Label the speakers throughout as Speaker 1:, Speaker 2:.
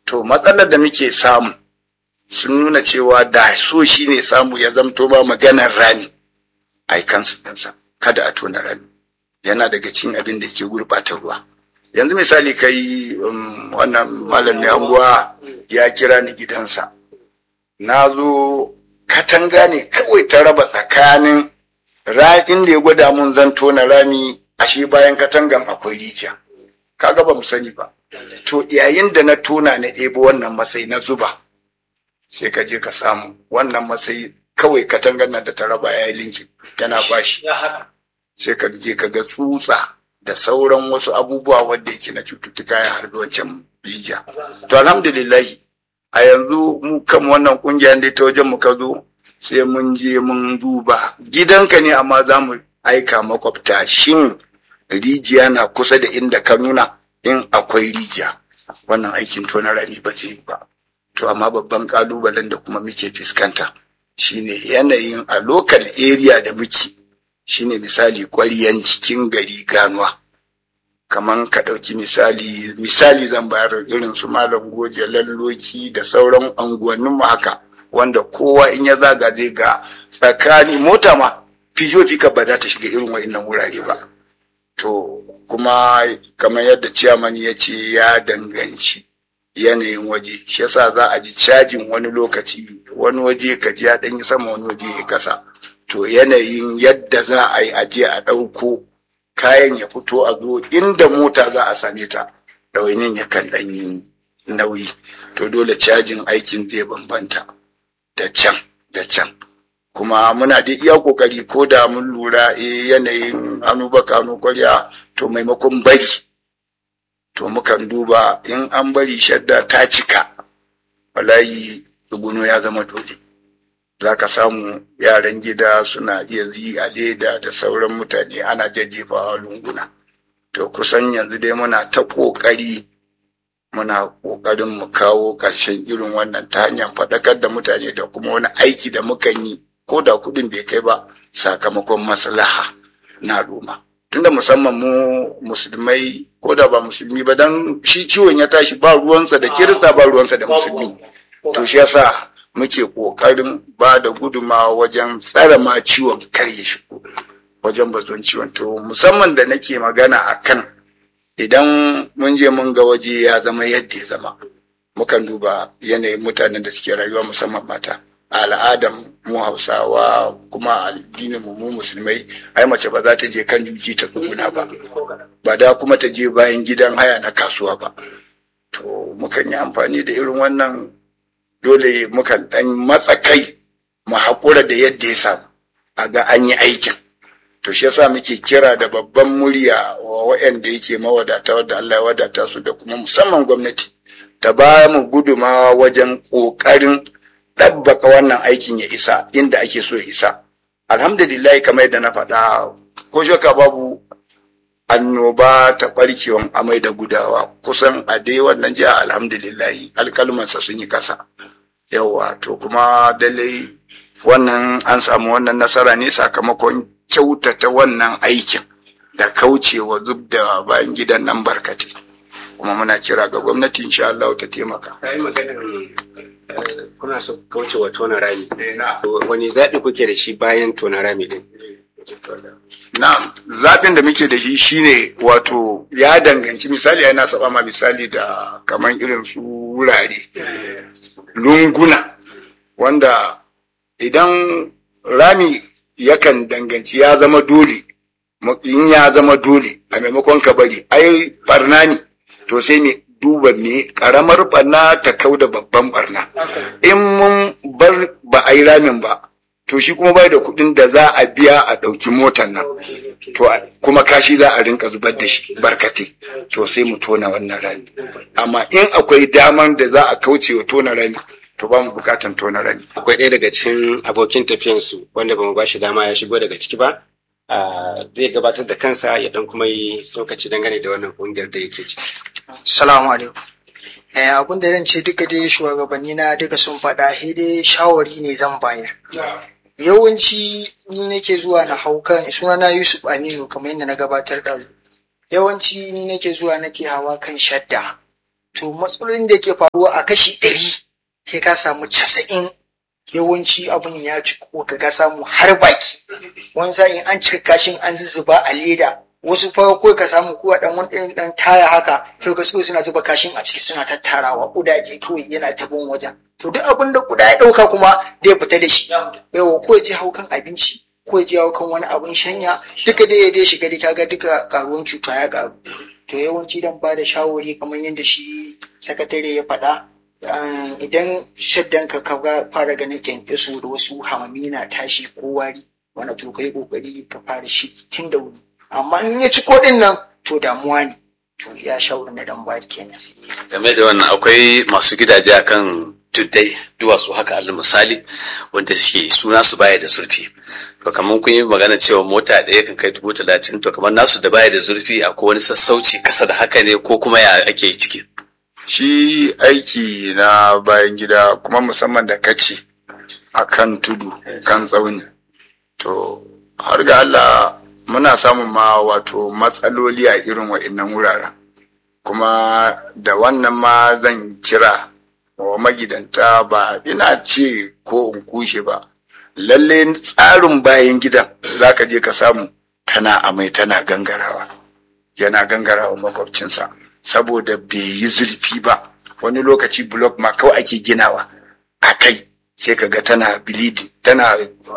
Speaker 1: to matsalar da muke samu sun nuna cewa da so shi ne samu ya zamto ba maganar rami a yi kansu ɗinsa kada a tona rami yana daga cikin abin da ke gurɓata ruwa yanzu misali kai um, wannan malam mai anguwa ya kira ni gidansa na zo katanga ne kawai ta raba tsakanin ra'in da ya gwada mun zan tona rami ashe bayan katangan akwai rijiya kaga ba mu sani ba to yayin da na tona na ɗebo wannan masai na zuba sai ka je ka samu wannan masai kawai katangan nan da ta raba ya yi linki yana bashi sai ka je ka ga tsutsa da sauran wasu abubuwa wanda yake na cututtuka ya harbi wancan rijiya to alhamdulillahi a yanzu mu kan wannan kungiyar da ta wajen mu ka zo sai mun je mun duba gidanka ne amma za mu aika makwabta shin rijiya na kusa da inda ka nuna in akwai rijiya wannan aikin tona rami ba zai yi ba to amma babban kalubalen da kuma muke fuskanta shine yanayin a local area da muke shine misali ƙwariyan cikin gari ganuwa kaman ka ɗauki misali misali zan bayar irin su malam goje lalloki da sauran anguwannin mu haka wanda kowa in ya zaga zai ga tsakani mota ma fijo fika ba za ta shiga irin wa'innan wurare ba to kuma kamar yadda ciyaman ya ce ya danganci yanayin waje shi yasa za a ji cajin wani lokaci wani waje ka ji ya ɗan yi sama wani waje ya kasa to yanayin yadda za a yi aje a ɗauko kayan ya fito a zo inda mota za a same ta ɗawainin ya kan ɗan yi nauyi to dole cajin aikin zai bambanta da can da can kuma muna da iya kokari ko da mun lura e yanayin hannu baka hannu kwarya to maimakon bari to mukan duba in an bari shadda ta cika wallahi tsuguno ya zama dole za ka samu yaran gida suna iya yi a leda da sauran mutane ana jajjefawa lunguna to kusan yanzu dai muna ta ƙoƙari muna ƙoƙarin mu kawo ƙarshen irin wannan ta hanyar faɗakar da mutane da kuma wani aiki da mukan yi ko da kuɗin bai kai ba sakamakon maslaha na al'umma tunda musamman mu musulmai ko da ba musulmi ba dan shi ciwon ya tashi ba ruwansa da kirista ba ruwansa da musulmi to shi yasa muke ƙoƙarin ba da gudumawa wajen tsare ma ciwon kar ya shigo wajen bazon ciwon to musamman da nake magana a kan idan mun je mun ga waje ya zama yadda ya zama mukan duba yanayin mutanen da suke rayuwa musamman mata a al'adar mu hausawa kuma addinin mu musulmai ai mace ba za ta je kan juji ta tsuguna ba ba da kuma ta je bayan gidan haya na kasuwa ba to mukan yi amfani da irin wannan dole mukan ɗan matsa kai mu haƙura da yadda ya samu a ga an yi aikin to shi yasa muke kira da babban murya wa waɗanda yake mawadata wadda Allah ya wadata su da kuma musamman gwamnati ta ba mu gudumawa wajen ƙoƙarin ɗabbaka wannan aikin ya isa inda ake so ya isa alhamdulillah kamar yadda na faɗa ko shaka babu annoba ta ɓarkewan amai da gudawa kusan a dai wannan jiha alhamdulillahi alkalmansa sun yi kasa yawa to kuma dalai wannan an samu wannan nasara ne sakamakon kyautata wannan aikin da kaucewa zub da bayan gidan nan barkate kuma muna kira ga gwamnati insha Allah ta taimaka
Speaker 2: kuna so kaucewa tona rami wani zaɓi kuke da shi bayan tona rami din
Speaker 1: Na'am, zaɓin da muke da shi shine wato ya danganci misali yana saba ma misali da kamar irin su wurare lunguna wanda idan rami yakan danganci ya zama dole in ya zama dole a maimakon ka bari ai barna ne to sai ne duba me karamar barna ta kau da babban barna in mun bar ba a yi ramin ba to shi kuma bai da kuɗin da za a biya a ɗauki motar nan to kuma kashi za a rinka zubar da shi barkate to sai mu tona wannan rami amma in akwai daman da za a kauce wa tona rami to ba mu bukatan tona rami
Speaker 2: akwai ɗaya daga cikin abokin tafiyansu wanda ba mu ba shi dama ya shigo daga ciki ba zai gabatar da kansa ya dan kuma yi tsokaci dangane da wannan kungiyar da yake ciki
Speaker 3: Salamu alaikum. Eh, abin da zan ce duka dai shugabanni na duka sun faɗa sai dai shawari ne zan bayar. Yawanci ni nake zuwa na hau kan sunana Yusuf Aminu kamar yadda na gabatar da yawanci ni nake zuwa nake hawa kan shadda to matsalolin da ke faruwa a kashi ɗari sai ka samu casa'in yawanci abin ya ci ko ka samu har baki wani sa'in an cika kashin an zuzzuba a leda wasu farko ka samu kuwa dan wani irin dan taya haka sai ka so suna zuba kashin a ciki suna tattarawa kudaje kawai yana ta bin wajen to duk abin da kuda ya dauka kuma zai fita da shi yawa ko ya je haukan abinci ko ya je haukan wani abin shanya duka dai ya dai shiga da kaga duka karuwan cuta ya karu to yawanci dan ba da shawari kamar yadda shi sakatare ya faɗa idan shaddan ka ka fara ganin kyankyaso da wasu hamami na tashi ko wari wani to kai kokari ka fara shi tun da wuri amma in ya ci kodin nan to damuwa ne to ya shawarar na dan ba kenan
Speaker 4: game da wannan akwai masu gidaje akan tuddai duwatsu haka alal misali wanda suke suna su baya da zurfi to kamar kun yi magana cewa mota ɗaya kan kai dubu talatin to kamar nasu da baya da zurfi akwai wani sassauci kasa da haka ne ko kuma ya ake ciki
Speaker 1: shi aiki na bayan gida kuma musamman da kaci a kan tudu kan tsauni to har ga Allah muna samun ma wato matsaloli a irin wa'innan wuraren kuma da wannan ma zan kira wa magidanta ba ina ce ko in kushe ba lalle tsarin bayan gidan za ka je ka samu tana amai tana gangarawa yana gangarawa makwabcinsa saboda bai yi zurfi ba wani lokaci blok ma kawai ake ginawa a kai sai ka ga tana bleeding tana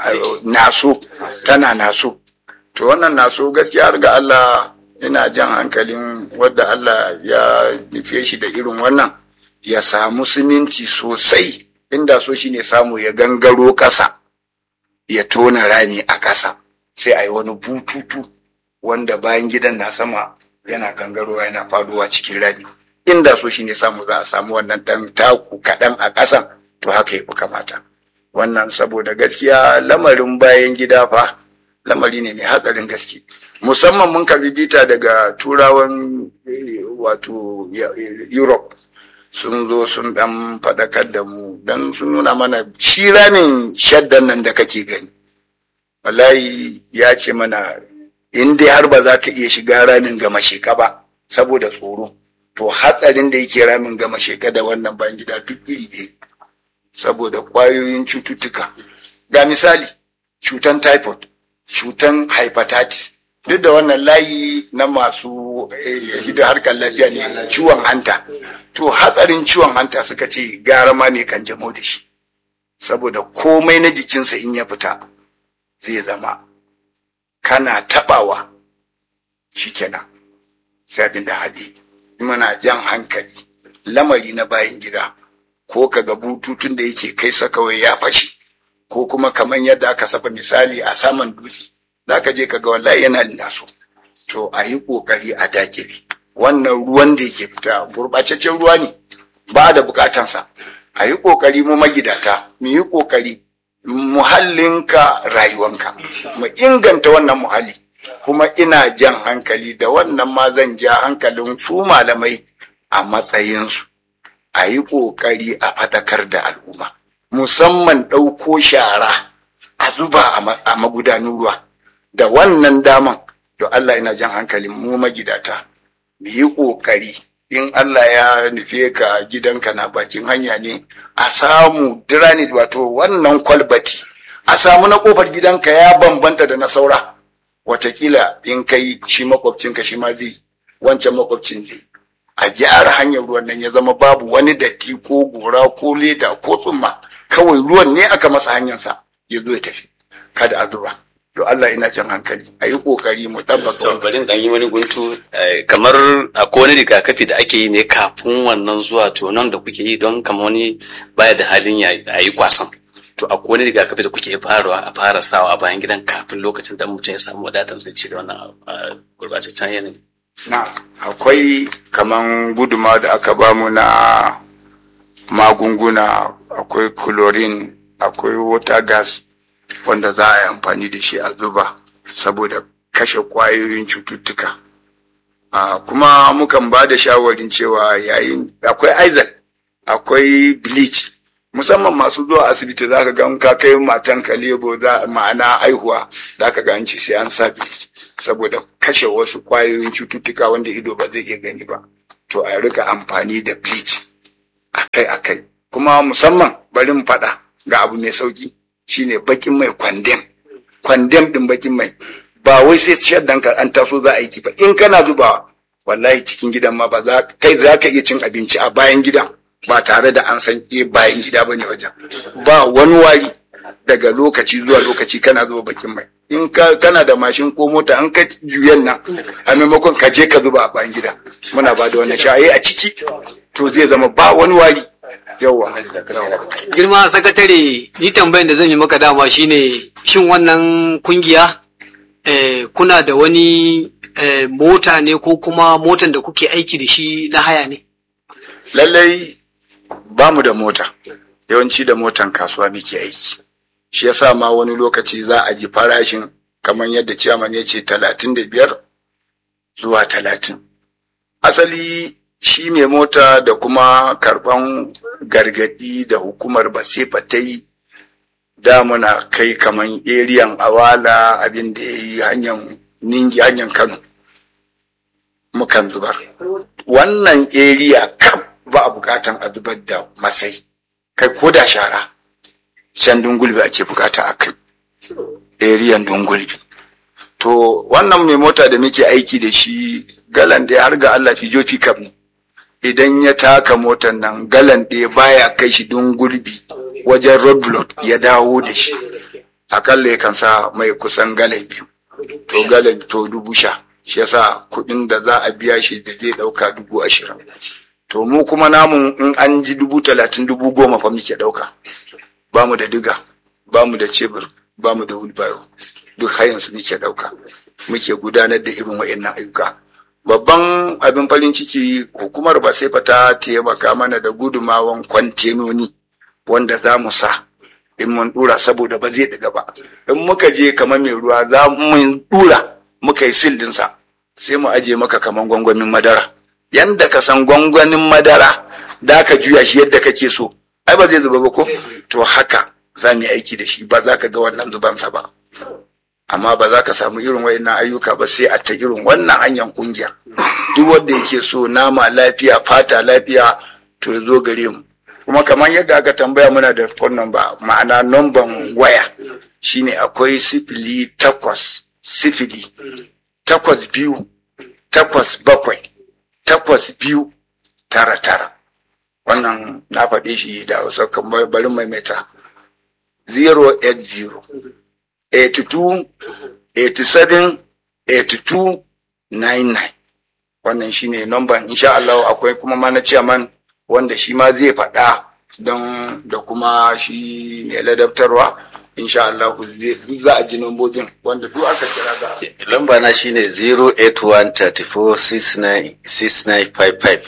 Speaker 1: naso tana naso to wannan naso gaskiya har ga Allah ina jan hankalin wadda Allah ya nufe shi da irin wannan ya samu siminti sosai inda so shi ne samu ya gangaro ƙasa ya tona rami a ƙasa sai a yi wani bututu wanda bayan gidan na sama yana gangarowa yana faduwa cikin rami inda so shi ne samu za a samu wannan ɗan taku kaɗan a ƙasan to haka ya fi kamata wannan saboda gaskiya lamarin bayan gida fa lamari ne mai hatsarin gaske musamman mun karbi bita daga turawan wato europe sun zo sun dan faɗakar da mu dan sun nuna mana shi ramin shaddan nan da kake gani wallahi ya ce mana in dai har ba za ka iya shiga ramin gama sheka ba saboda tsoro to hatsarin da yake ramin gama sheka da wannan bayan gida duk iri ɗaya saboda ƙwayoyin cututtuka ga misali cutan typhoid cutan hepatitis duk da wannan layi na masu hidda harkar lafiya ne ciwon hanta to hatsarin ciwon hanta suka ce gara ma ne kan jamo da shi saboda komai na jikinsa in ya fita zai zama kana tabawa shi kenan sai abin da haɗe muna jan hankali lamari na bayan gida ko kaga bututun da yake kai sa kawai ya fashe ko kuma kamar yadda aka saba misali a saman dutse za ka je kaga wallahi yana naso to a yi kokari a dakile wannan ruwan da yake fita gurɓataccen ruwa ne ba da bukatansa a yi kokari mu magidata mu yi kokari muhallinka rayuwanka mu inganta wannan muhalli kuma ina jan hankali da wannan ma zan ja hankalin su malamai a matsayinsu a yi kokari a faɗakar da al'umma musamman ɗauko shara a zuba a magudanin ruwa da wannan daman to Allah ina jan hankalin mu magidata mu yi ƙoƙari in Allah ya nufe ka gidanka na bakin hanya ne a samu diranit wato wannan kwalbati a samu na ƙofar gidanka ya bambanta da na saura watakila in kai shi makwabcinka shi ma zai wancan makwabcin zai a gyara hanyar ruwan nan ya zama babu wani datti ko gora ko leda ko tsumma kawai ruwan ne aka masa hanyarsa ya zo ya tafi kada a zuba to Allah ina jan hankali a yi kokari mu ɗabbaka
Speaker 4: to bari dan yi wani guntu kamar akwai wani rigakafi da ake yi ne kafin wannan zuwa to nan da kuke yi don kamar wani baya da halin ya yi kwasan to akwai wani rigakafi da kuke farawa a fara sawa a bayan gidan kafin lokacin da mutum ya samu wadatar zai ci da wannan gurbataccen yanayi
Speaker 1: na akwai kaman guduma da aka bamu na magunguna akwai chlorine akwai water gas wanda za a yi amfani da shi a zuba saboda kashe kwayoyin cututtuka kuma mukan ba da shawarin cewa yayin akwai isaac akwai bleach musamman masu zuwa asibiti za ka gan ka kai matan ka lebo ma'ana aihuwa za ka ga ce sai an sa bleach saboda kashe wasu kwayoyin cututtuka wanda ido ba zai iya gani ba to a rika amfani da bleach akai akai kuma musamman bari mu faɗa ga abu mai sauki shine bakin mai kwandem kwandem din bakin mai ba wai sai shaddan ka an taso za a yi ba in kana zubawa wallahi cikin gidan ma ba za kai za ka iya cin abinci a bayan gidan ba tare da an san eh bayan gida bane wajen ba wani wari daga lokaci zuwa lokaci kana zuba bakin mai in ka kana da mashin ko mota an ka juyen nan a maimakon ka je ka zuba a bayan gida muna ba da wannan sha'ayi a ciki to zai zama ba wani wari yawa
Speaker 5: girma sakatare ni tambayan da zan yi maka dama shine shin wannan kungiya eh, kuna da wani eh, mota ne ko kuma motan da kuke aiki da shi na haya ne
Speaker 1: lallai ba mu da mota yawanci da motan kasuwa muke aiki shi yasa ma wani lokaci za a ji farashin kamar yadda ciyaman ya ce talatin da biyar zuwa talatin asali shi mai mota da kuma karban gargadi da hukumar basefa ta yi da muna kai kamar eriyan awala abin da ya yi hanyar ningi hanyar kano mukan zubar wannan eriya kaf ba a bukatan a zubar da masai kai ko da shara can dungulbi ake bukata a kai eriyan dungulbi to wannan mai mota da muke aiki da shi galan ɗaya har ga Allah fijo pickup ne idan ya taka motan nan galan ɗaya baya kai shi dungulbi wajen road block ya dawo da shi akalla yakan sa mai kusan galan biyu to galan to dubu sha shi yasa kuɗin da za a biya shi da zai ɗauka dubu ashirin to mu kuma namun in an ji dubu talatin dubu goma fa muke ɗauka ba mu da diga ba mu da cebur ba mu da wheelbarrow duk hayan su muke ɗauka muke gudanar da irin wa'annan ayyuka babban abin farin ciki hukumar ba sai ta taimaka mana da gudumawan kwantenoni wanda za mu sa in mun dura saboda ba zai diga ba in muka je kamar mai ruwa za mu dura muka yi sil dinsa sai mu aje maka kamar gwangwamin madara yanda ka san gwangwanin madara da ka juya shi yadda kake so ai ba zai zuba ba ko to haka za mu yi aiki da shi ba za ka ga wannan zubansa ba amma ba za ka samu irin wayannan ayyuka ba sai a ta irin wannan hanyar kungiya duk wanda yake so nama lafiya fata lafiya to ya zo gare mu kuma kamar yadda aka tambaya muna da phone number ma'ana numban waya shine akwai sifili takwas sifili takwas biyu takwas bakwai takwas biyu tara tara wannan na faɗe shi da hausa kamar bari maimaita 080 82 87 82 99 wannan shine numban insha Allah akwai kuma mana chairman wanda shi ma zai faɗa don da kuma shi ne ladabtarwa insha Allah zai za a ji nambobin wanda duk aka kira za a
Speaker 6: lamba na shine 08134696955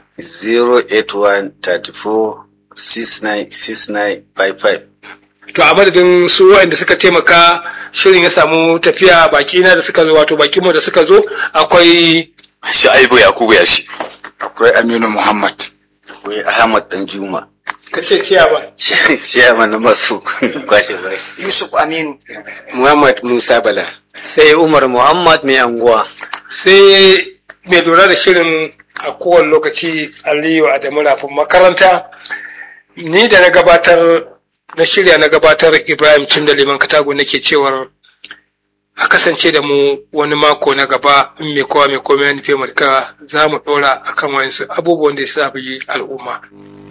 Speaker 6: 08134696955
Speaker 7: to a madadin su waɗanda suka taimaka shirin ya samu tafiya baki na da suka zo wato baki mu da suka zo akwai
Speaker 4: Sha'ibu Yakubu ya shi.
Speaker 1: akwai Aminu Muhammad
Speaker 6: akwai ahmad dan juma
Speaker 7: kace ciya ba
Speaker 6: ciyaman na masu kwashe bai
Speaker 3: Yusuf Aminu.
Speaker 2: Muhammad Musa Bala.
Speaker 5: sai umar muhammad mai anguwa
Speaker 7: sai mai lura da shirin a kowane lokaci aliyu adamu rafin makaranta ni da na gabatar na shirya na gabatar ibrahim cin da liman katago nake cewar a kasance da mu wani mako na gaba in mai kowa mai komai ya nufi za mu ɗora akan wayansu abubuwan da ya sa al'umma